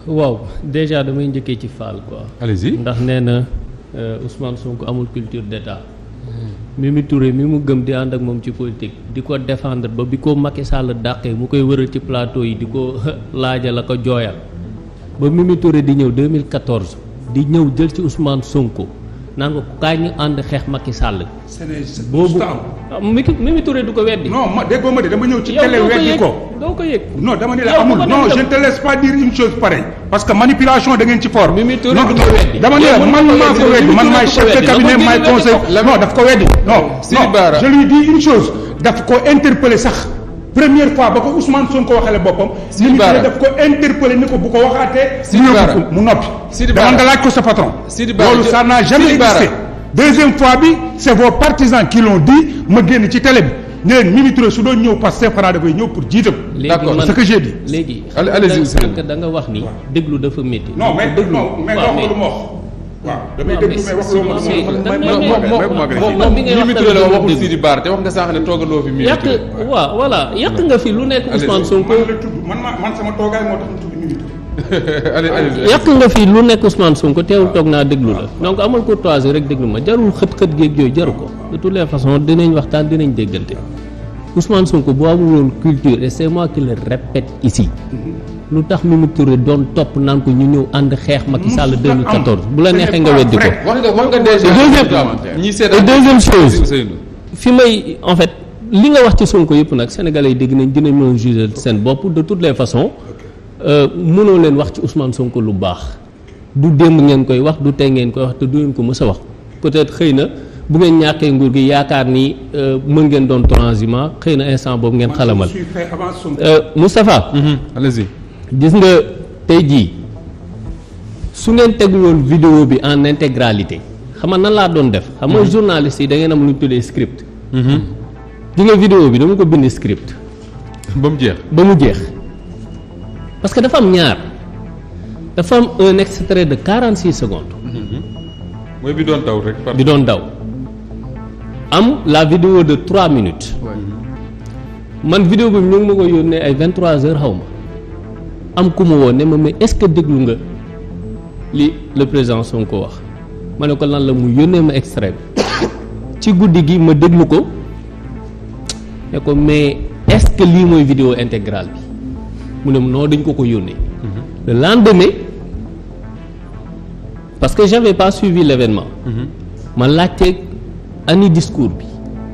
waaw déjà damay njëkkee ci Fall quoi. allez-y ndax nee na euh, Ousmane Sonko amul culture d'état Mimi Touré mi mu gëm di ànd ak moom ci politique di ko défendre ba bi ko Macky Sall dàqee mu koy wëral ci plateau yi di ko laaja la ko jooyal ba Mimi Touré di ñëw 2014 di ñëw jël ci Ousmane Sonko naan ko kaay ñu ànd xeex Macky Sall. boobu ah Mimi Mimi Touré du ko weddi. non ma déggoo ma de dama ñëw ci yow télé doo ko weddi yëg ko doo ko yëg. non dama ne la Yow amul bu ko non def je ne te laisse pas dire une chose pareille parce que manipulation da ngeen ci fort. Mimi Touré non du ko weddi. dama ne la Yow bu man ko maa weddi, ko weddi Mimi man Touré maay du ko chef de weddi. cabinet Dama maay ko conseil dindi non daf ko weddi non Sidi non Bara. je lui dis une chose daf ko interpellé sax première fois ba ko Ousmane Sonko waxale boppam. Sidi Mimi Touré Bara. daf ko interpellé ni ko bu ko waxaatee. Sidi mu Bara. yóbbu ko mu noppi. Sidi dama Bara. nga laaj ko sa patron. Sidi Bara, loolu je- ça n'a jamais Sidi Bara. existé. deuxième fois bi c'est vos partisans qui l'ont dit ma génn ci télé bi ne leen Mimi Touré su doon ñëw Pastef xanaa dafay ñëw pour jiite ko. léegi D'accord, man ce que j'ai dit. léegi Allez- xam allez-y, nga Ousseynou. sànq da nga wax ni déglu dafa métti. non mais déglu non mais waaw, wax lu ma wax. waaw damay waaw, déglu mais mais wax c'est- lu ma c'est- wax. da may- ngay may- may- may- moom may- moom may- moom moom bi ngay Mimi wax Touré la tamit waxul dégg. Sidi Bara te wax nga sànq ne toogandoo fi Mimi yàq Touré. waaw voilà yàq nga fi lu nekk Ousmane Sonko man la tudd man ma man sama toogaay moo tax ñu tudd Mimi Touré. allez allez yàq nga fi lu nekk Ousmane Sonko teewul toog naa déglu la donc amul courtoisie rek déglu ma jarul xët-xët géeg yooyu jaru ko de toutes les façons dinañ waxtaan dinañ déggante Ousmane Sonko bu amul woon culture et c'est moi qui le répète ici lu tax Mimi Touré doon topp naan ko ñu ñëw ànd xeex Macky Sall 2014 bu la neexee nga weddi ko wax nga wax nga déjà Deuxième- ñi et seetaan deuxième chose Ousseynou fi may en fait li nga wax ci Sonko yëpp nag sénégalais yi dégg nañ dinañ mën a juger seen bopp de toutes les façons euh, mënoo leen wax ci Ousmane Sonko lu baax du démb ngeen koy wax du tey ngeen koy wax te du ngeen ko mës a wax peut-être xëy na bu ngeen ñàkkee nguur gi yaakaar ni euh, mën ngeen doon transhumant xëy na instant boobu ngeen xalamal Je suis fait avant Sonko. Euh, Moustapha allez-y gis nga tey jii su ngeen tegul woon vidéo bi en intégralité xam nga nan laa doon def xam nga journaliste yi da ngeen am lu ñu tuddee script di nga vidéo bi dama ko bind script ba mu jeex ba mu jeex parce que dafa am ñaar dafa am un extrait de 46 secondes mooy bi doon taw rek par bi doon daw am la vidéo de 3 minutes man vidéo bi ñu ngi ma ko yónnee ay 23 heures xaw ma am ku ma woo ne ma mais est-ce que déglu nga li le président Sonko wax ma ne ko lan la mu yónnee ma extrait bi ci guddi gi ma déglu ko ne ko mais est-ce que lii mooy vidéo intégrale bi mu ne ma non dañ ko ko yónnee le lendemain parce que j'avais pas suivi l'événement ma laajte ani discours bi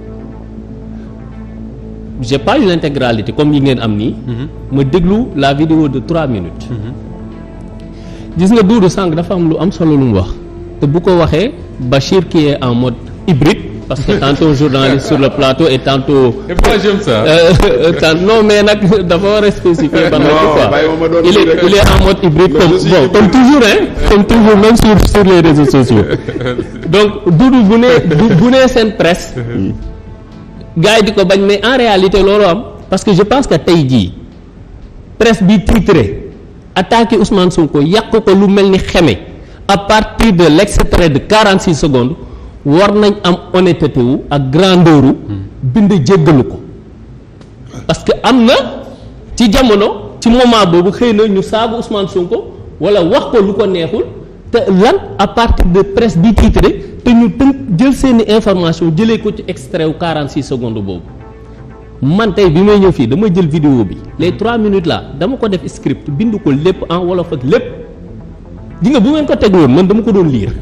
j'ai pas eu l'intégralité comme yi ngeen am nii ma déglu la vidéo de trois minutes gis nga Doudou Sànq dafa am lu am solo lu mu wax te bu ko waxee Bachir qui est en mode hybride parce que tantôt journaliste sur le plateau et tantôt et moi j'aime ça euh, euh, tant- non mais nag dafa war a spécifier ban la quoi bàyyi ma ma doon il est rek. il est en mode hybride Non, comme je suis bon hybride. comme toujours hein comme toujours même sur sur les réseaux sociaux donc Doudou bu nee bu bu nee seen presse gars yi di ko bañ mais en réalité loolu am parce que je pense que tey jii presse bi titré attaqué Ousmane Sonko yàq ko lu mel ni xeme à partir de l'extrait de 46 secondes war nañ am honnêteté wu ak grandeur wu bind jéggalu ko parce que am na ci jamono ci moment boobu xëy na ñu saagu Ousmane Sonko wala wax ko lu ko neexul te lan à partir de presse bi titré te ñu tënk jël seeni information jëlee ko ci extrait wu 46 secondes boobu man tey bi may ñëw fii dama jël vidéo bi les 3 minutes là dama ko def script bind ko lépp en wolof ak lépp di nga bu ngeen ko tegloon man dama ko doon lire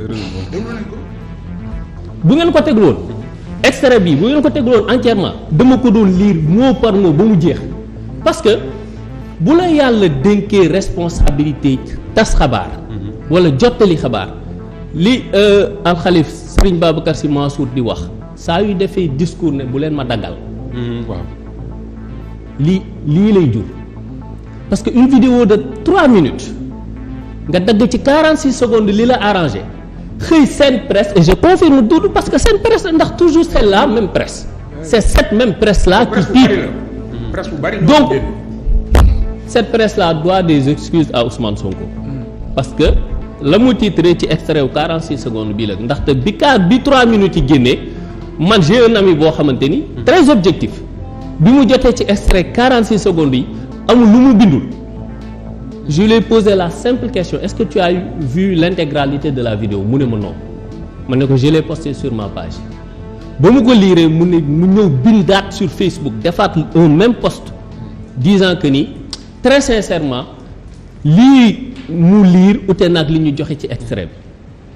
bu ngeen ko tegloon extrait bi bu ngeen ko tegloon entièrement dama ko doon lire mot par mot ba mu jeex parce que bu la yàlla dénkee responsabilité tas xabaar wala jottali xabaar li alxalif Serigne Babacar Sy Mansour di wax saa yu defee discours ne bu leen ma daggal waaw lii lii lay jur parce que une vidéo de trois minutes nga dagg ci 46 secondes li la arrangé xëy seen presse et je confirme Doudou parce que seen presse ndax toujours c'est la même presse c'est cette même presse là qui presse bu bari titre la presse bu bari. donc cette presse là doit des excuses à Ousmane Sonko parce que la mu titré ci extrait wu 46 secondes bii la ndaxte bi kaa bi 3 minutes yi génnee man j'ai un ami boo xamante ni très objectif bi mu jotee ci extrait 46 secondes yi amul lu mu bindul je lui ai posé la simple question est-ce que tu as eu- vu l'intégralité de la vidéo mu ne ma non ma ne ko je l'ai posté sur ma page ba mu ko liiree mu ne mu ñëw bindaat sur Facebook defaat un même post disant que ni très sincèrement lii mu liir ute nag li ñu joxe ci extrait bi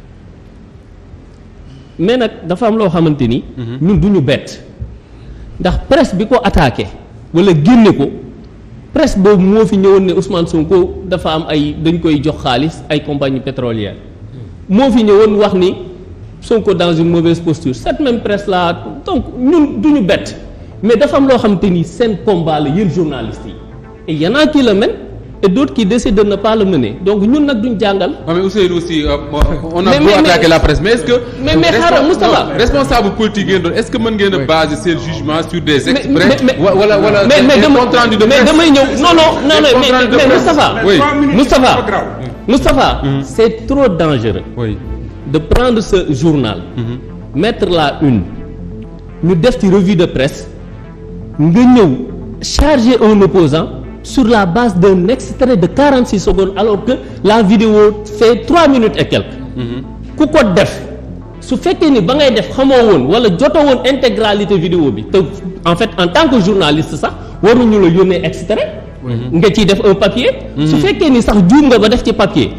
mais nag dafa am loo xamante ni. ñun du ñu bett ndax presse bi ko attaqué wala génne ko presse boobu moo fi ñëwoon ne Ousmane Sonko dafa am ay dañ koy jox xaalis ay compagnie pétrolière moo fi ñëwoon wax ni Sonko dans une mauvaise posture cette même presse là donc ñun du ñu bett mais dafa am loo xamante ni seen combat la yéen journalistes yi et y en a qui le mènent et d'autres qui décident de ne pas le mener donc ñun nag duñ jàngal. waaw mais Ousseynou aussi euh, on a Mais- beau mais- mais- attaquer la presse mais est-ce que. Mais- mais xaaral, Respon- Moustapha. non, responsable politique ngeen doon est-ce que mën ngeen a baser seen jugement sur des mais extraits mais wa- wala wala mais mais des dama comptes rendus de mais presse damay ñëw non non non Des non comptes mais rendus de mais presse. Moustapha Oui. Trois minutes, Moustapha c'est pas grave. Moustapha c'est trop dangereux oui de prendre ce journal mettre la une ñu def ci revue de presse nga ñëw charger un opposant sur la base d'un extrait de 46 secondes alors que la vidéo fait 3 minutes et quelques ku ko def su fekkee ni ba ngay def xamoo woon wala jotoo woon intégralité vidéo bi te en fait en tant que journaliste sax waruñu la yónnee extrait nga ciy def un papier su fekkee ni sax juum nga ba def ci papier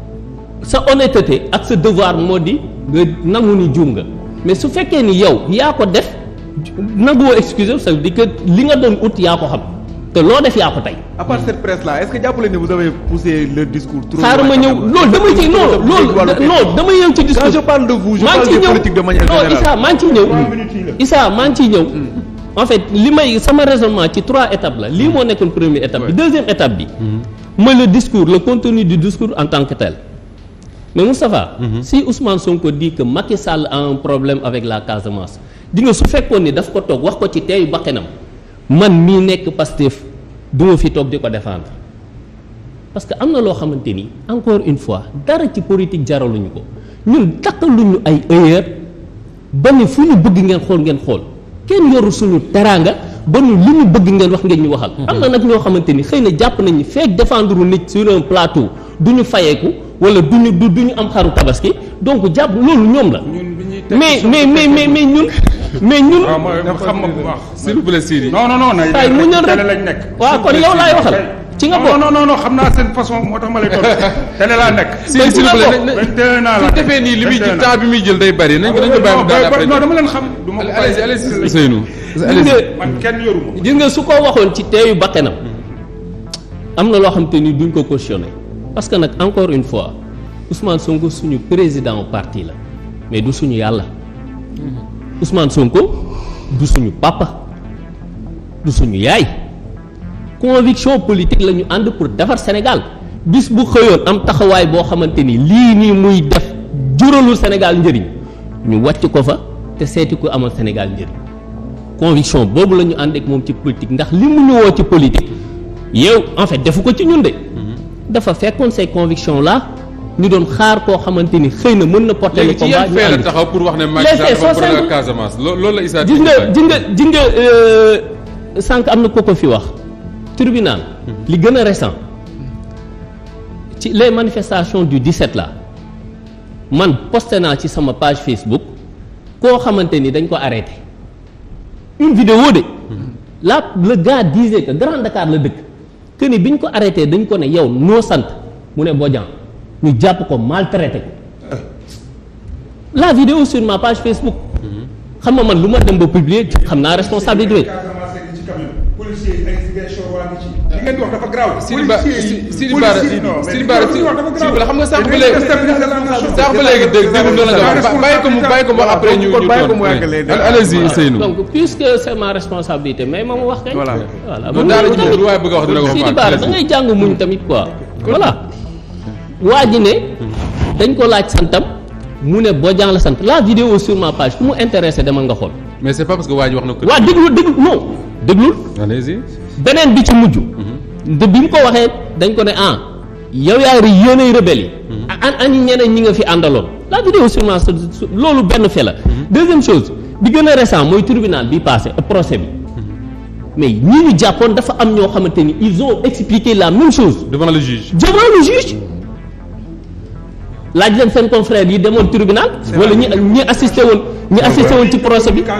sa honnêteté ak sa devoir moo di nga nangu ni juum nga mais su fekkee ni yow yaa ko def nanguwoo excuse ça veut dire que li nga doon ut yaa ko xam te loo def yaa ko tey à part cette presse là est-ce que jàppale ne vous avez poussé le discours trop xaaral ma ñëw loolu dama ci non loolu non dama ñëw ci discours quand je parle de vous je maa parle ngi des ciy ñëw politiques de manière non générale Issa maa ngi ciy ñëw Trois minutes yi la. Issa maa ngi ciy ñëw en fait li may sama raisonnement ci trois étapes la lii moo nekkoon première étape bi deuxième étape bi mooy le discours le contenu du discours en tant que tel mais Moustapha si Ousmane Sonko dit que Macky Sall a un problème avec la Casamance di nga su fekkoon ni daf ko toog wax ko ci teeyu bakkanam man mii nekk Pastef du ma fi toog di ko défendre parce que am na loo xamante ni encore une fois dara ci politique jaraluñu ko ñun takkaluñu ay heure ba ni fu ñu bëgg ngeen xool ngeen xool kenn yoru suñu teraanga ba nu li ñu bëgg ngeen wax ngeen ñu waxal. am na nag ñoo xamante ni xëy na jàpp nañ ni feek défendre nit sur un plateau du ñu fayeeku wala du ñu du du ñu am xaru tabaski donc jàpp loolu ñoom la. ñun bi ñuy teg mais mais mais mais mais ñun mais ñun. waaw mooy xam ma bu baax. s'il vous plaît Sidi non non non nay Ay, mu ñëw rek. télé lañ nekk. waaw kon yow laay waxal ci nga non bokk. non non non xam naa seen façon moo tax ma lay tontu télé laa nekk. Sidi s'il vous plaît nañ- 21 ans la su defee nii li muy jël temps bi muy jël day bari nañ ko nañ ko bàyyi mu daal après non dama leen xam. du ma ko allez bàyyi. allez Ousseynou gis allez nga man kenn yoruma. gis nga su ko waxoon ci teeyu bakkanam am na loo xam te ni duñ ko cautionné parce que nag encore une fois Ousmane Sonko suñu président parti la mais du suñu yàlla Ousmane Sonko du suñu papa du suñu yaay conviction politique la ñu ànd pour defar Sénégal bis bu xëyoon am taxawaay boo xamante ni lii nii muy def juralul Sénégal njëriñ ñu wàcc ko fa te seeti ko amal Sénégal njëriñ conviction boobu la ñu ànd ak moom ci politique ndax li mu ñu woo ci politique yow en fait defu ko ci ñun de dafa fekkoon ces convictions là ñu doon xaar koo xamante ni xëy na mën na porter le léegi ci combat yan ñu fee la ànd. taxaw pour wax ne Les Macky Sall faits dafa sont problème simples. ak Casamance loo- loolu la Issa gis nga gis nga gis nga euh, sànq am na ko ko fi wax tribunal li gën a récent ci les manifestations du 17 là man posté naa ci sama page Facebook koo xamante ni dañ ko arrêté une vidéo de là le gars disait que Grand Dakar la dëkk que ni bi ñu ko arrêté dañ ko ne yow noo sant mu ne Bodian ñu jàpp ko maltraité ko la vidéo sur ma page Facebook xam nga man lu ma dem ba publier xam naa responsabilité Casamance gi ci camion. policiers yi ay Ziguinchor waa ngi ci. li ngeen di wax dafa grave. Sidi Ba policiers yi Sidi Ba policiers non mais Sidi li Ba ngeen di wax dafa grave. Sidi Ba xam nga sànq ba Dañuy léegi déstabiliser la nation. sànq ba léegi dégg dégg loolu la nga wax bàyyi ko mu bàyyi ko mu après ñu kon ñu bàyyi ko toon mu àggalee. allez-y Ousseynou donc puisque c'est ma responsabilité mais ma ma wax kañ Voilà. voilà loolu daal la ñu lu waaye bëgg a wax dina ko wax Sidi Bara da ngay jàng muñ tamit quoi voilà waa ji ne dañ ko laaj santam mu ne Bodian la sant la vidéo sur ma page ku mu intéressé demal nga xool mais c'est pas parce que waa ji wax na ko waa déglu déglu non déglul allez-y beneen bi ci mujj de bi mu ko waxee dañ ko ne ah yow yaa ri yéenay rebelle yi an ani ñeneen ñi nga fi àndaloon la vidéo sûrement su- loolu benn fait la deuxième chose bi gën a récent mooy tribunal bi passé euh, procès bi mais ñi ñu jàppoon dafa am ñoo xamante ni ils ont expliqué la même chose devant le juge. devant le juge laaj leen seen confrère yi demoon tribunal wala ñi ñi assisté woon ñi assisté woon ci procès bi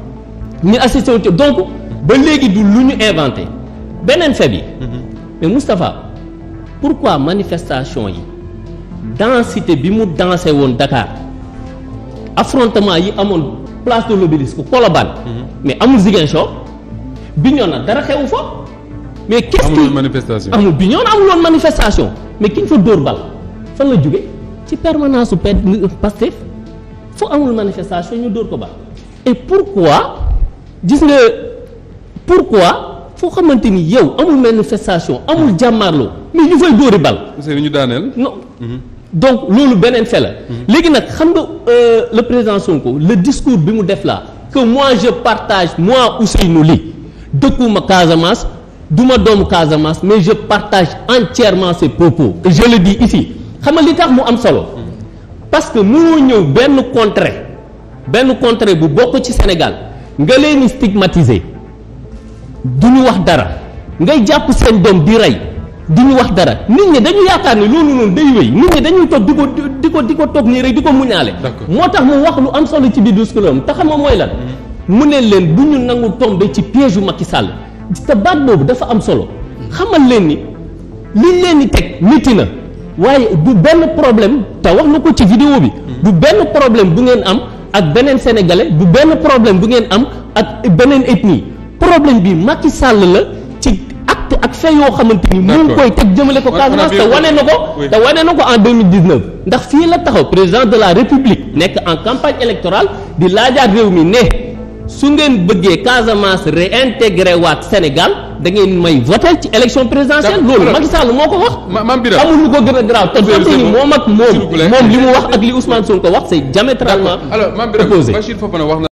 ñi assisté woon ci donc ba léegi du lu ñu inventé beneen fait bi mais Moustapha pourquoi manifestation yi densité bi mu dansé woon Dakar affrontement yi amoon place de l'Obélisque Colobane mais amul Ziguinchor Bignona dara xewu fa mais qu'est-ce amul qui manifestation. amul Bignona amul woon manifestation mais ki ñu fa dóor bal fan la jóge ci permanence su P Pastef fu amul manifestation ñu dóor ko bal et pourquoi gis nga pourquoi foo xamante ni yow amul manifestation amul jàmmaarloo mais ñu fay dóori bal Ousseynou ñu daaneel. non donc loolu beneen fait la léegi nag xam nga euh, le président Sonko le discours bi mu def là que moi je partage moi Ousseynou Ly dëkkuma Casamance duma doomu Casamance mais je partage entièrement ses propos et je le dis ici xam nga li tax mu am solo parce que mënoo ñëw benn contrée benn contrée bu bokk ci Sénégal nga leen di stigmatiser du ñu wax dara ngay jàpp seen doom di rey du ñu wax dara nit ñi dañu yaakaar ni loolu noonu day wéy nit ñi dañuy toog di ko di ko di ko toog nii rek di ko muñaale D'accord. moo tax mu wax lu am solo ci biir discours am te xam nga mooy lan mu ne leen bu ñu nangu tombé ci piège yu Macky Sall te baat boobu dafa am solo xamal leen ni liñ leen di teg métti na waaye du benn problème te wax na ko ci vidéo bi du benn problème bu ngeen am ak beneen sénégalais du benn problème bu ngeen am ak beneen ethnie problème bi Macky Sall la ci acte ak fait yoo xamante ni mu ngi D'accord. koy teg jëmale ko On- on a Casamance bien te wane na ko Oui. te wane na ko en 2019 ndax fii la taxaw président de la république nekk en campagne électorale di laajaat réew mi ne su ngeen bëggee Casamance réintégré waat Sénégal da ngeen may voté ci élection présidentielle D'accord. loolu Macky Sall moo ko wax Ma Mame Birame. amul lu ko gën a grave te Monsieur fàtte ni Zemmour, moom ak s'il vous moom plaît. moom li mu wax ak li Ousmane Sonko wax c'est diamétralement alors Mame Birame opposé Bachir Fofana wax na